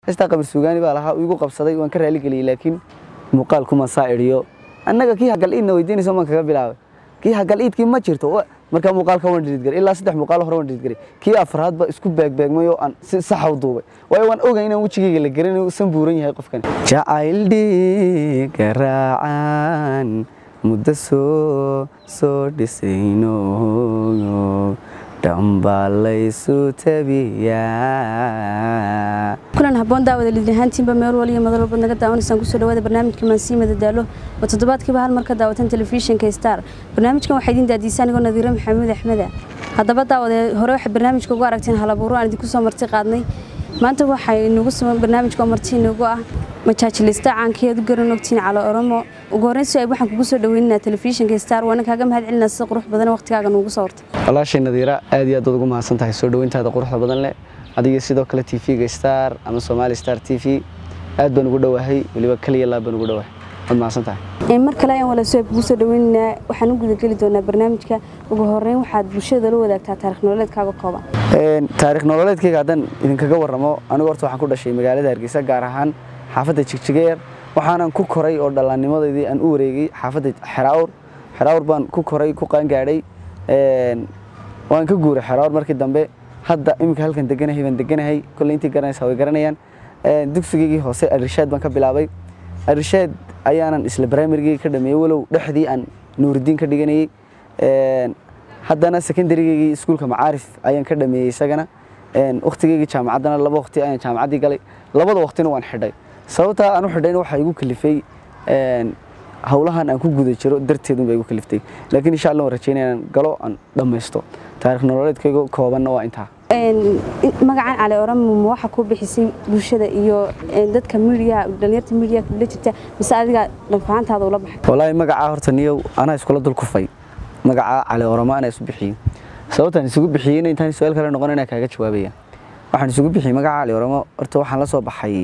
heestaa qabar suugaani baa lahaa igu qabsaday waan ka raaligeliyey laakiin muuqaal kuma saa idhiyo annaga kii hagal iidna weydiinayso maan kaga bilaabay kii hagal iidkii ma jirto markaa muuqaalka waan dhididgaray ilaa saddex muuqaal hore waan dhididgaray kii afraadba isku beegbeegmay oo aan si saxa u duubay waayo waan ogay inaan wejigayga la garan usan buuran yahay qofkani jacayl dhiiga raacaan muddo soo soo dhisayno dhambaa laysu tabiyaa kulan habboon daawada lidlahaantiinba meel waliya madal walbaad naga daawanaysaan kusoo dhawaada barnaamijka maansiima dadaalo oo toddobaadkiiba hal mar ka daawatan telefishinka star barnaamijkan waxaa idiin daadiisa anigoo nadiiro maxamuud axmeda haddaba daawade hore waxaad barnaamijka ugu aragteen halabuuro aan idinku soo marti qaadnay maanta waxay nagu sugan barnaamijka oo marti inagu ah majaajilista caankeed u garan ogtiin calo oromo ugu horreyn si ay waxaan kugu soo dhaweynaynaa telefishinka star waana kaaga mahad celinaa sida qurux badan waqtigaaga nuugu soo hortay walaashay nadiira aad iyo aad ugu mahadsan tahay soo dhaweyntaada quruxda badan leh adiga sidoo kale t v-ga star ama somali star t v aad baan ugu dhowahay weliba kaliya laab baan ugu dhowahay waad mahadsan tahay mar kale ayaan walaasoo kugu soo dhaweynaynaa waxaan u gudageli doonaa barnaamijka ugu horreyn waxaad bulshada la wadaagtaa taarikh nololeedkaaga kooban taarikh nololeedkayga haddaan idinkaga warramo anigu horta waxaan ku dhashay magaalada hargeysa gaar ahaan xaafadda jigjigeer waxaanan ku koray oo dhallaannimadeydii aan u wareegay xaafadda xeraawr xeraawr baan ku koray ku qaangaadhay waan ka guuray xeraawr markii dambe hadda iminka halkan deganahay baan deganahay kolley intii garanaysaa way garanayaan dugsigaygii hoose arishaad baan ka bilaabay arishaad ayaanan isla brimarigii ka dhameeyey walow dhexdii aan nuuridiin ka dhiganayey haddana secondarygaygii iskuulka macaarif ayaan ka dhameeyey isagana wakhtigaygii jaamacaddana laba waqti ayaan jaamacaddii galay labada waqtina waan xidhay sababtaa aan u xidhayna waxaa igu kalifay howlahan aan ku guda jiro darteedun baa igu kaliftay laakiin insha allah waan rajeynaya inaan galo aan dhammaysto taarikh nololeedkayga koobanna waa intaa magacan cali oramo ma waxa ku bixisay bulshada iyo dadka midiyaha dhalinyarta midiyaha kula jirta mise adiga dhanfahantaada ula baxay wallaahi magacaa horta niyow anaa iskula dul kufay magacaa cali oramo anaa isu bixiyey sababtaan isugu bixiyeyna intaan su-aal kale noqon inaa kaaga jawaabaya waxaan isugu bixiyey magaca cali oramo horta waxaan la soo baxay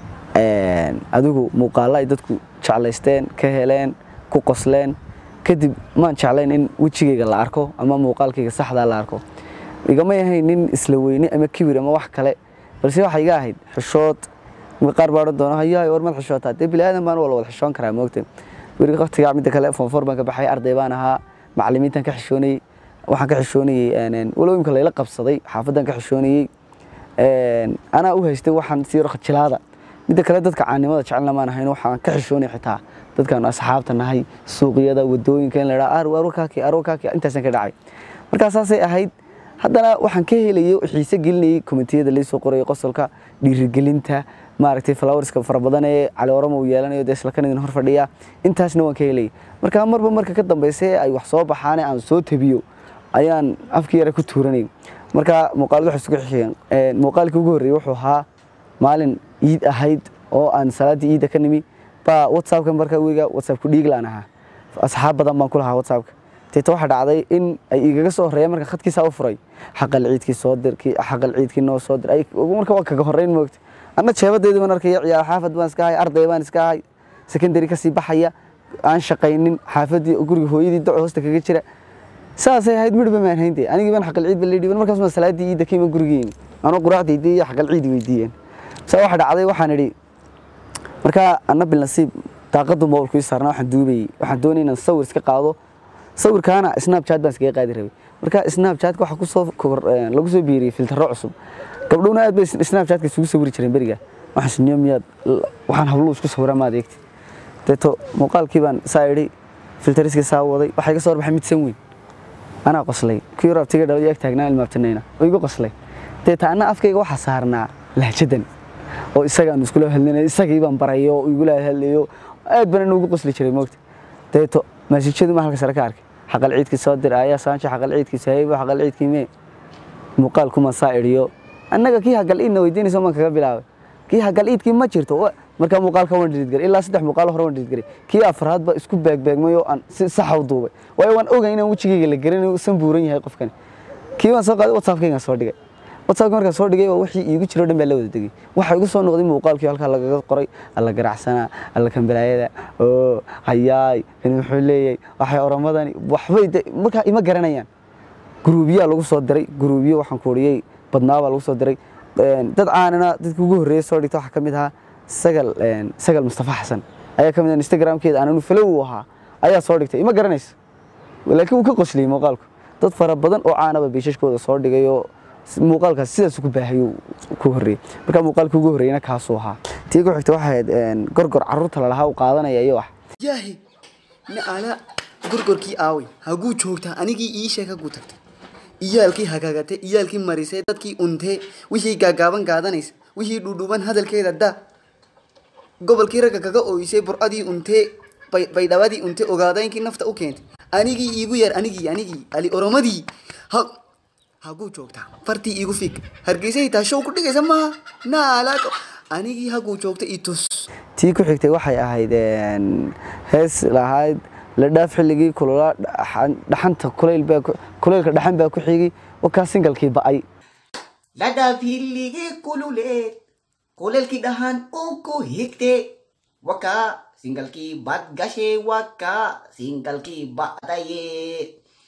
adigu muuqaalla ay dadku jeclaysteen ka heleen ku qosleen kadib maan jeclayn in wejigayga la arko ama muuqaalkayga saxdaa la arko igamay ahayn nin isla weyne ama kibir ama wax kale balse waxay iga ahayd xishood qaar baa odhan doona hayaay war mad xishootaa dee bini aadan baan wala wada xishoon karaa moogta weli waqtigaa midda kale foonfoor baan ka baxay arday baan ahaa macallimiintan ka xishoonayey waxaan ka xishoonayey walow imka layla qabsaday xaafaddan ka xishoonayey anaa u haystay waxaan sii jilaada midda kale dadka caanimada jecelna maan ahayn waxaan ka xishoonay xitaa dadkaan asxaabta nahay suuqyada wadooyinka in la dhaha arwakaaki arwakaaki intaasaan ka dhacay markaa saasay ahayd haddana waxaan ka helayay xiise gelinayay komitiyada laysoo qorayay qosolka dhiirigelinta maaragtay flowerska fara badan ee cali oramo uu yeelanayo dee isla kanidin hor fadhiya intaasna waan ka helayay markaa marba marka ka dambaysa ay wax soo baxaane aan soo tabiyo ayaan afkii yare ku tuuranay markaa muuqaalada waxay isugu xigeen muuqaalkii ugu horreeyey wuxuu ahaa maalin iid ahayd oo aan salaaddii iidda ka nimi baa whatsappka markaa weyga whatsappku dhiiglaan ahaa asxaab badan baan ku lahaa whatsappka teeta waxaa dhacday in ay igaga soo horreeyaan marka khadkiisaa u furay xaqal ciidkii soo dir kii xaqal ciidkii noo soo dir marka waa kaga horreyn moogta anna jeebadeedii baan arkaya ciyaar xaafad baan iska ahay arday baan iska ahay secondary kasii baxaya aan shaqaynin xaafaddii guriga hooyadii daco hoosta kaga jira saasay ahayd midhba maan hayntay anigii baan xaqal ciid ba leedhiban markaas ma salaaddii iidda ka iman gurigeeni anoo quraacdaydii iyo xaqal ciidi weydiiyeen saa waxa dhacday waxaan idhi markaa anna bilnasiib daaqadu moolku ii saarnaa waxaan duubayey waxaan doonay inaan sawir iska qaado sawirkaana snapchat baan iskaga qaadi rabay marka snapchatka waxa kusoo lagu soo biiriyey filtaro cusub gabdhowna aad bay snapchatka isugu sawiri jireen beriga waxaan siniyo miyaad waxaan habluu isku sawiraa maad eegti deeto muuqaalkii baan saa idhi filtariskii saa waday waxaa iga soo horbaxay mid san weyn anaa qoslay kii rabtiga dhalay ag taagnaa ilmaabtanayna oo igu qoslay deeta anna afkayga waxaa saarnaa lahjadan oo isagaan iskula hadlinay isagii baan baray oo igula hadlayo aad baan inugu qosli jiray moogta deeto maasiijadu ma halka sare ka arkay xaqal ciidkii soo dir ayaa saanjo xaqal ciidkii sahaybo xaqal ciidkii mee muuqaal kuma saa idhiyo annaga kii hagal iidna weydiinayso maan kaga bilaabay kii hagal iidkii ma jirto markaa muuqaalka waan dhididgaray ilaa saddex muuqaal hore waan dhididgaray kii afraadba isku beegbeegmay oo aan si saxa u duubay waayo waan ogay inaan wejigayga la garan usan buuran yahay qofkani kii waan soo qaaday whatsappkaygaan soo dhigay whatsappka markaan soo dhigay wixii iigu jiro dhan baa la wada degay waxa igu soo noqday muuqaalkii halkaa lagaga qoray alla garacsanaa alla kambalaayada oo hayaay kan wuxuu leeyahay waxay oromadani waxbay markaa ima garanayaan guruubiyaa lagu soo diray guruubiyo waxaan kuuriyey badnaabaa lagu soo diray een, dad caanana dadka ugu horreeyay soo dhigta waxaa ka mid ahaa sagal een, sagal mustafa xasan ayaa ka mid ah instagramkeeda aananu falow u ahaa ayaa soo dhigtay ima garanayso laakiin wuu ka qosliyey muuqaalku dad fara badan oo caanaba biishashkooda soo dhigay oo s- muuqaalkaas sidaas ku baahayuu ku horreeyey marka muuqaalkii ugu horreeyana kaasuu ahaa tii ku xigta waxay ahayd een, gorgor carruurta lalahaa u qaadanaya iyo wax yaahi naala gorgorkii aaway haguu joogtaa anigii ii sheeg haguu tagtay iyaalkii hagaagate iyaalkii marisay dadkii untee wixii gaagaaban gaadanaysa wixii dhudhuban hadalkeeda daa gobolkii ragga kaga ooysay burcadii untee bay- baydhabadii untee ogaadaynkii nafta u keentay anigii iigu yar anigii anigii ali oromadii ha haguu joogtaa fartii iigu fiig hargeysay taa show ku dhigaysa maaha naala anigii haguu joogta i tus tii ku xigtay waxay ahayd een, hees lahayd la dhaaf xilligii kulula dhaxan- dhaxanta kulayl baa ku- kulaylka dhaxan baa ku xigi wakaa singalkii ba'ay Ladaaf hilligee kululee kuleelkii dhahan uku higte wakaa singalkii bad gashee wakaa singalkii badayee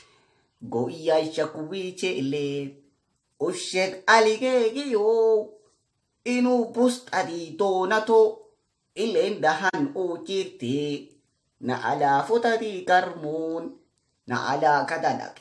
go'iyyaasha kuwiicheelee usheeg aligeegiyoo inuu bustadii doonato ileen dhahan uu jirte na alaa futadii garmuun na alaa kadadhaqe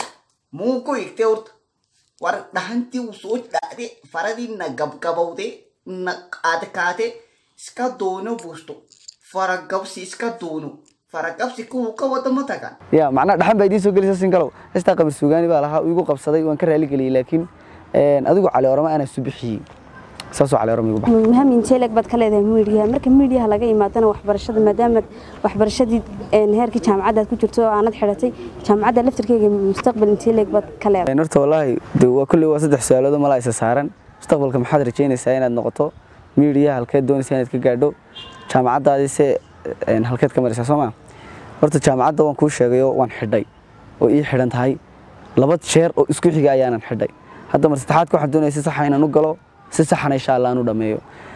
muuku higte urta war dhahantii uu soo dhacde faradii na gabgabawde na qaadkaate iska doono buusto faragabsi iska doono faragabsi kuwu ka wadamo tagan ya macnaha dhaxan baa idiin soo gelisa singalow heestaa qamar suugaani baa lahaa uu igu qabsaday waan ka raali geliyey laakiin een, adigu cali orama anaa isu bixiyey saasoo cali orama igu baxay muhim intee leeg baad ka leedahay miidiyaha marka miidiyaha laga imaadana waxbarashada maadaama waxbarashadii een, heerkii jaamacadda aad ku jirto oo aanad xidhatay jaamacadda laftirkeyga mustaqbal intee leeg baad ka leedahay Een, horta wallaahi de waa kulley waa saddex su-aalood oo malaa isa saaran mustaqbalka maxaad rajaynaysaa inaad noqoto miidiyaha halkeed doonaysaa inaad ka gaadho jaamacaddaadise een, halkeed ka maraysaa soo maa horta jaamacadda waan kuu sheegayo waan xidhay oo ii xidhan tahay laba jeer oo isku xiga ayaanan xidhay hadda mar saddexaadka waxaan doonaya si saxa inaan u galo si saxana insha allah aan u dhammeeyo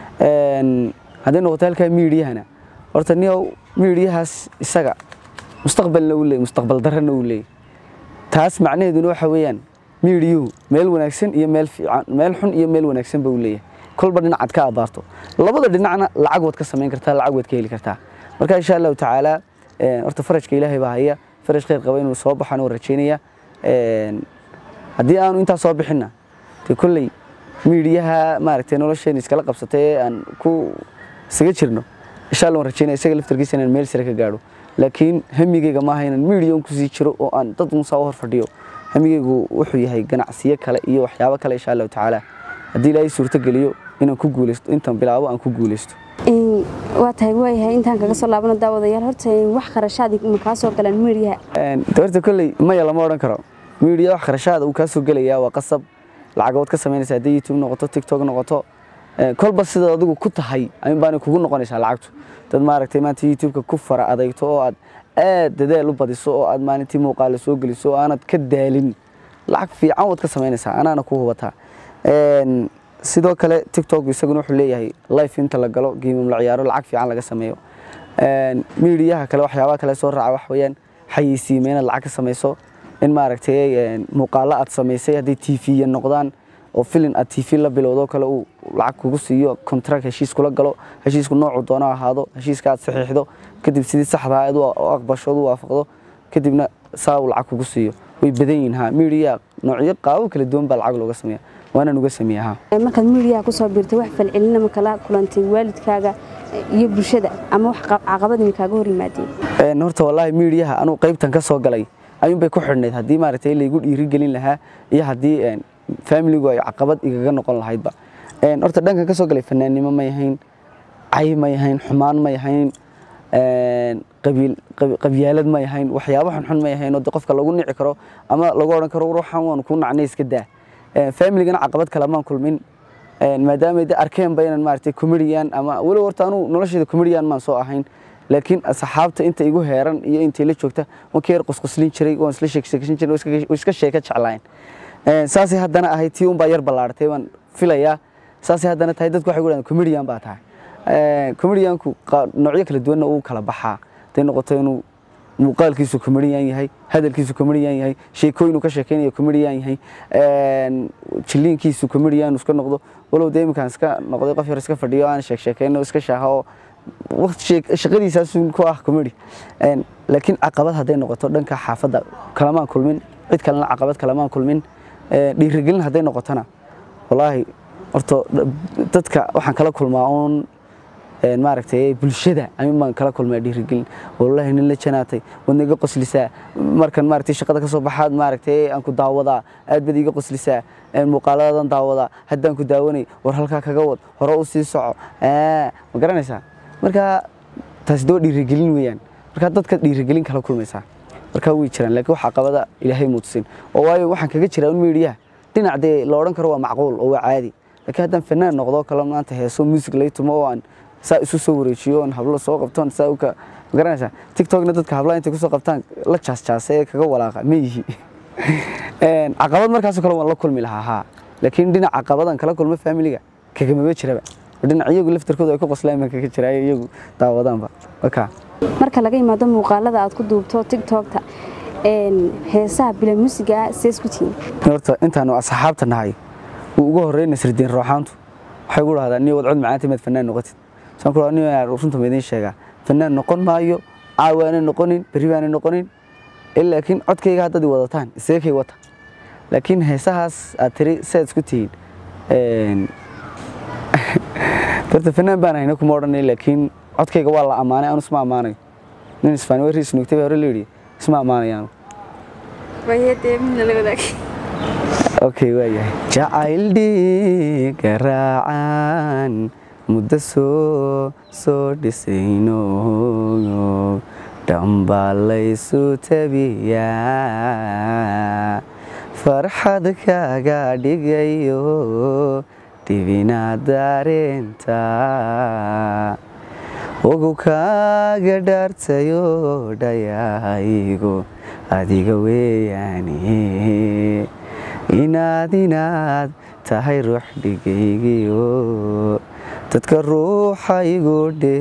Een, hadday noqoto halkaa miidiyahana horta niyow miidiyahaas isaga mustaqbalna uu leeyay mustaqbal darrana uu leeyay taas macnaheeduna waxa weeyaan miidiyuhu meel wanaagsan iyo meel fiican meel xun iyo meel wanaagsan buu leeyahay kolba dhinacaad ka abaarto labada dhinacna lacag waad ka samayn kartaa lacag waad ka heli kartaa marka insha allahu tacaala een, horta farajka ilaahay baa haya faraj khayr qaba inuu soo baxaan oo rajaynaya Een, haddii aanu intaa soo bixinna dee kolley miidiyaha maaragtay nolosheena iskala qabsatay ee aan ku isaga jirno insha allah waan rajaynaya isaga laftarkiisa inaan meel sare ka gaadho laakiin hamigeyga maaha inaan miidiya un kusii jiro oo aan dad unsaa u hor fadhiyo hamigeygu wuxuu yahay ganacsiyo kale iyo waxyaabo kale insha allahu tacaala haddii ilaahay suurto geliyo inaan ku guuleysto intaan bilaabo aan ku guuleysto Een, waa tahay waayahay intaan kaga soo laabano daawadayaal horta een, wax kharashaadi ma kaa soo galaan miidiyaha Een, de horta kolley maya lama odhan karo miidiya wax kharashaada uu kaa soo gelayaa waa qasab lacagood ka samaynaysa haddii youtube noqoto tiktok noqoto Een, kolba sidaad adigu ku tahay ayun baana kugu noqonaysaa lacagtu dad maaragtay maanta youtube-ka ku fara adeegto oo aad aad dadaal u badiso oo aad maalintii muuqaala soo geliso oo aanad ka daalin lacag fiican waad ka samaynaysaa anaana ku hubataa Een, sidoo kale tiktok isaguna wuxuu leeyahay life inta la galo geemam la ciyaaro lacag fiican laga sameeyo Een, miidiyaha kale waxyaabaha kale soo raaca wax weeyaan xayeysiime inaad lacag ka samayso in maaragtay een, muuqaalo aad samaysay hadday tv noqdaan oo filin aad tv la bilowdo kale uu lacag kugu siiyo contract heshiis kula galo heshiisku noocu doono ha ahaado heshiiska aad saxiixdo kadib sidii saxda ahayd u aqbasho u waafaqdo kadibna saa uu lacag kugu siiyo way badan yihiin ha miidiya noocyo qaabo kala duwan baa lacag looga sameeya waanaan uga sameeya ha Een, markaad miidiyaha kusoo biirtay wax falcelina ma kala kulantay waalidkaaga iyo bulshada ama wax qa- caqabad ma kaaga hor yimaadeen Een, horta wallaahi miidiyaha anuu qaybtan ka soo galay ayuun bay ku xidhnayd haddii maaragtay laygu dhiirigelin lahaa iyo haddii een, familigu ay caqabad igaga noqon lahaydba Een, horta dhankan ka soo galay fanaannimo ma yahayn cay ma yahayn xumaan ma yahayn een, qabiil qab- qabyaalad ma yahayn waxyaabo xunxun ma yahayn oo de qofka lagu nici karo ama lagu odhan karo ruuxan waanu kuu nacnay iska daa Een, familigana caqabad kale maan kulmin Een, maadaama ay de arkeenba inaan maaragtay comedian ama weli horta anuu nolosheeda comedian maan soo ahayn laakiin asxaabta inta igu heeran iyo intay la joogta waan ka yar qusquslin jiray waan isla sheekaysan jiray waan iska- iska sheeka jeclayn Een, saasay haddana ahayd tii unbaa yar ballaaratay waan filayaa saasay haddana tahay dadku waxay guhahdaan comedian baa tahay Een, comedianku qa- noocyo kala duwanna uu kala baxaa haday noqoto inuu muuqaalkiisu comedian yahay hadalkiisu comedian yahay sheekooyin uu ka sheekeynayo comedian yahay een, jilliinkiisu comedian iska noqdo walow dee iminkaan iska noqday qof yar iska fadhiyo aan sheek sheekeyno iska shaaha oo waqti sheek- shaqadiisaasun ku ah comedy Een, laakiin caqabad hadday noqoto dhanka xaafadda kalamaan kulmin cid kalena caqabad kalamaan kulmin Ee, dhiirigelin hadday noqotona wallaahi horta dadka waxaan kala kulmaa uun een, maaragtay bulshada amin baan kala kulmaa dhiirigelin wallaahi nin la janaatay waad naga qoslisaa markan maaragtay shaqada ka soo baxaad maaragtay aan ku daawadaa aad baad iiga qoslisaa een, muuqaaladadan daawadaa haddaan ku daawanay war halkaa kaga wad hore u sii soco Aa, ma garanaysaa marka taasi doo dhiirigelin weeyaan marka dadka dhiirigelin kala kulmaysaa marka way jiraan laakiin waxa qabada ilaahay muudsin oo waayo waxaan kaga jiraa un meediyaha dhinac dee la odhan karo waa macquul oo waa caadi laakiin haddaan fanaan noqdo kale maanta heeso music lay tumo oo aan saa isu soo wareejiyo oon hablo soo qabtoon saa u ka ma garanaysaa tiktokna dadka hablaha intay kusoo qabtaan la jaasjaasa ee kaga walaaqa ma yihi Een, caqabad markaasoo kale waan la kulmi lahaa haa laakiin dhinac caqabadan kala kulmo familiga kagamaba jiraba dhinac iyagu laftarkooda ay ku qoslaan baan kaga jiraayo iyagu daawadaanba wakaa marka laga yimaado muuqaalada aad ku duubto tiktokta een, heesaha bila musiga sees ku tihiin horta intaanu asxaabta nahay wuu ugu horreyn nasridiin rooxaantu waxay ugu dhahdaa niyo wadcod macaanta maad fanaan noqotid saan ku dhahaa niyo yaa runta ma idiin sheegaa fanaan noqon maayo caawaana noqonin berri baana noqonin Eh, laakiin codkayga haddaad i wadataan isagakay wata laakiin heesahaas aad tiri saad isku tihiin een, horta fanaan baan hayna kuma odhanay laakiin codkayga waa la ammaanay anu isma ammaanayo nin isfaani warri isnuugtay baa hore la yidhi isma ammaanayaanu okay waayahay jacayl dhiiga raacaan muddo soo soo dhisayno dhambaa laysu tabiyaa farxad kaaga dhigayo dhibina dareenta ugu kaaga dhaartayo dhayaygo adiga weeyaane inaad inaad tahay ruux dhigaygiyo dadka ruuxaygu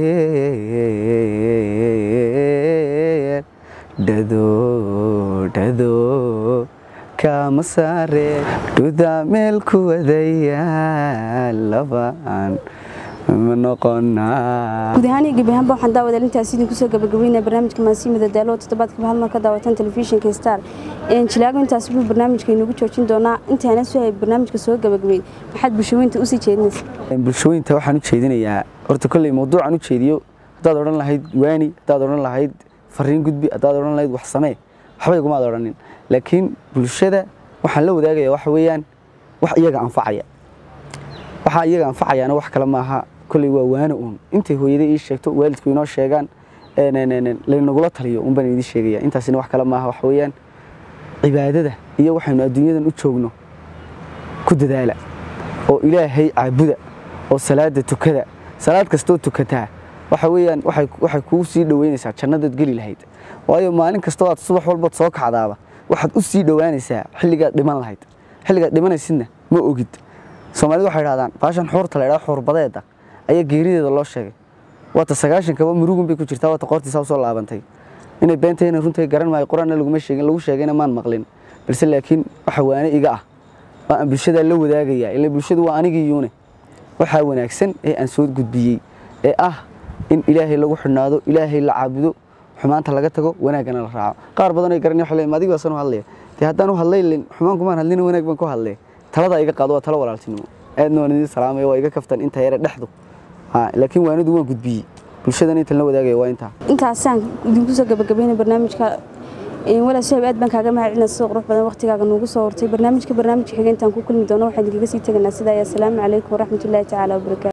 dheer dhado dhado kama saare dhuda meel ku wadaya labaan ma noqonaa guud ahaan iyo gebi ahaanba waxaan daawadaa intaas idinku soo gabagabeynaya barnaamijka maasiimada daalo oo toddobaadkiiba hal mar ka daawatan telefishinka star Een, jilaago intaas buu barnaamijka inagu joojin doonaa intaana soo hay barnaamijka soo gabagabeyn maxaad bulshooyinta usii jeedinaysaa bulshooyinta waxaan u jeedinayaa horta kolley mawduucan u jeediyo haddaad odhan lahayd waani haddaad odhan lahayd fariin gudbi haddaad odhan lahayd wax samee waxba igumaad odhanin laakiin bulshada waxaan la wadaagaya waxa weeyaan wax iyaga anfacaya waxaa iyaga anfacayaana wax kale maaha kolley waa waana uun intay hooyaday ii sheegto waalidku inoo sheegaan een, een, een, laynagula taliyo un baan idin sheegaya intaasina wax kale maaha waxa weeyaan cibaadada iyo waxaynu adduunyadan u joogno ku dadaala oo ilaahay caabuda oo salaada tukada salaad kastoo tukataa waxa weeyaan waxay waxay kuu sii dhoweynaysaa jannadaad geli lahayd waayo maalin kastoo aad subax walbaad soo kacdaaba waxaad u sii dhowaanaysaa xilligaad dhiman lahayd xilligaad dhimanaysidna ma ogid soomaalidu waxay dhahdaan baashan xuurta la idhaha xuurbadeeda ayaa geerideeda loo sheegay waata sagaashankaba murugun bay ku jirtaa waata qoortiisa usoo laabantay inay beentayna runtai garan maayo qur-aanna laguma sheegin lagu sheegayna maan maqlin balse laakiin waxa waane iga ah waa aan bulshada la wadaagayaa ila bulshadu waa anigii yuune waxaa wanaagsan ee aan soo gudbiyey ee ah in ilaahay lagu xidhnaado ilaahay la caabudo xumaanta laga tago wanaaggana la raaco qaar badan ay garanaya waxay leeyihin adiga waasan u hadlaya dee haddaan u hadlay lin xumaan kumaan hadlina wanaag baan ku hadlay talada iga qaado waa talo walaaltinimo aadna waan idin salaamaya waa iga kaftan inta yare dhexdu ha laakiin waanidu waan gudbiyey bulshadan intan la wadaagaya waa intaa intaasaan idinku soo gabagabeynay barnaamijka Een, walaal sahib aad baan kaaga mahadcelinaa sida qurux badan waqtigaaga noogu soo hortay barnaamijka barnaamijka xigeentaan ku kulmi doono waxaan idinkaga sii tegaynaa sidaa iyo asalaamu calaykum waraxmatullaahi tacaala wabarakaatu